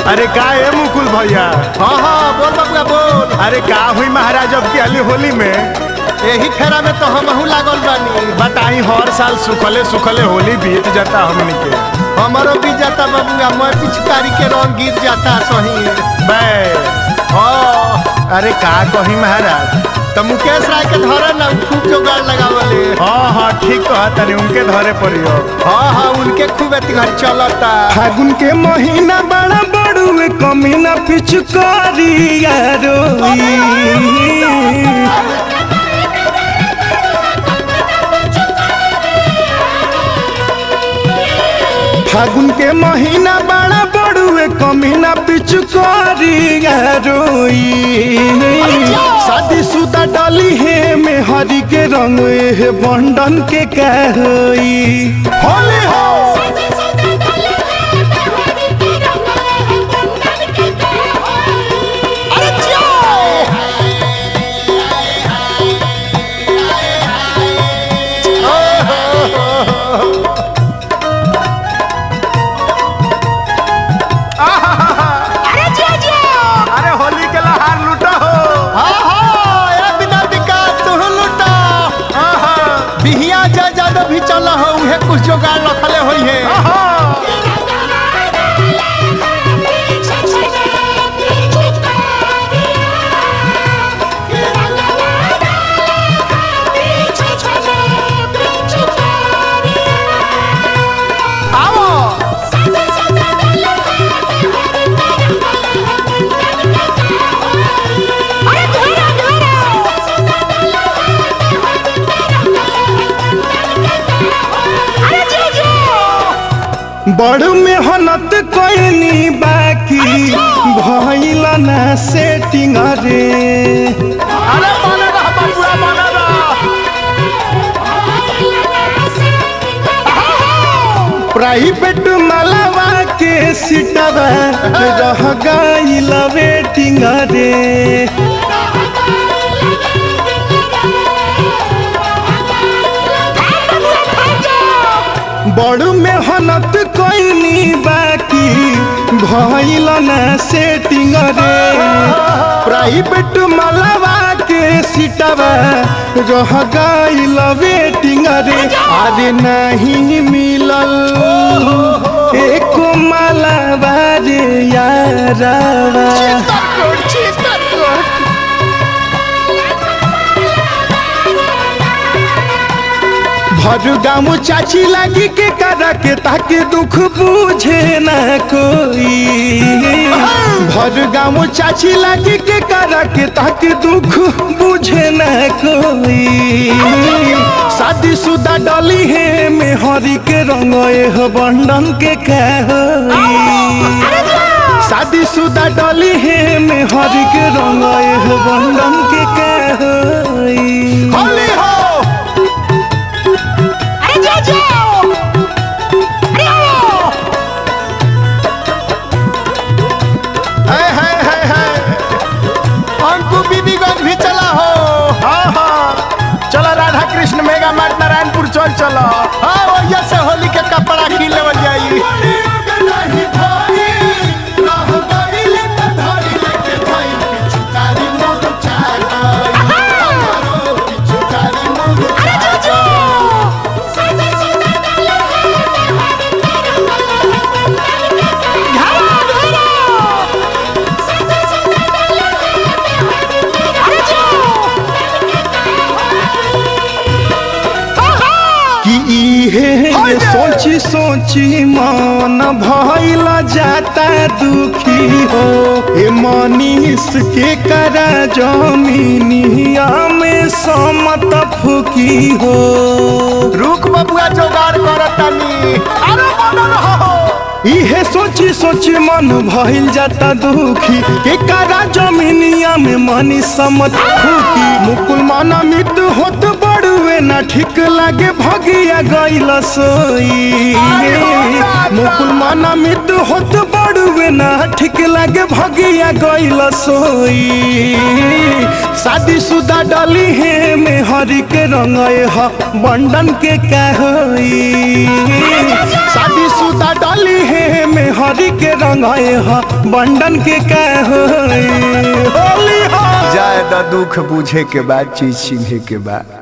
अरे का है मुकुल भैया हाँ हाँ बोल बबुआ बोल अरे का हुई महाराज अब की अली होली में यही फेरा में तो हमहू लागल बानी बताई हर साल सुखले सुखले होली बीत जाता हमनी के हमारो भी जाता बबुआ मैं पिचकारी के रंग गिर जाता सही बे हाँ अरे का कही महाराज तो मुकेश राय के धरे ना खूब जोगाड़ लगावले हाँ हाँ ठीक कहा तनी उनके धरे पड़ियो हाँ हाँ उनके खूब एतिहार चलता फागुन के महीना बड़ा बड़ुए कमीना पिचुकारिया रोई फागुन के महीना बड़ा बड़ुए कमीना पिचुकारिया रोई शादी सुदा डली है में हरी के रंग है बंडन के कहई होली हो अरे होली के लहार लूटो हो हाँ हाँ ए बिना विकास तू लुटा हाँ हाँ बिहिया जा जादव भी चल हो उहे कुछ जोगाड़ रखले होई है हाँ आओ बड़ मेहनत कोइनी बाकी भइल ना सेटिंग रे अरे बने रह बबुआ बने रह प्राइवेट मलवा के सीटवा रह गइल वेटिंग रे बड़ मेहनत कोइनी बाकी भइल ना सेटिंग रे प्राइवेट मलवा के सीटवा रह गइल वेटिंग रे अरे नहीं मिलल एको मलवा रे यारवा भर गाँव चाची लगी के करा के ताके दुख बुझे न कोई भर गाँव चाची लगी के करा के ताके दुख बुझे न कोई शादी शुदा डली है में हरी के रंग एह बंडन के कहोई शादी शुदा डली है में हरी के रंग एह बंडन के कहोई होली हो है है है है अंकु बीबीगंज भी चला हो हाँ हाँ चलो राधा कृष्ण मेगा मार्ट नारायणपुर चल चलो हाँ वही से होली के कपड़ा की लेवल जाई कि इहे सोची सोची मन भइल जाता दुखी हो ए मनीष के करा जमीनिया में समत फुकी हो रुक बबुआ जोगाड़ करतानी अरे बने रहो इहे सोची सोची मन भइल जाता दुखी के करा जमीनिया में मनी समत फुकी मुकुल माना मित होत बड़ुए ना ठीक लागे भगिया गइल सोई मुकुल माना मित होत बड़ुए ना ठीक लागे लागे भगिया गइल सोई शादी सुदा डली है में हरी के रंग ह बंडन के का होई शादी सुदा डली है में हरी के रंग ह बंडन के का होई होली हो जाए द दुख बुझे के बाद चीज चिन्हे के बाद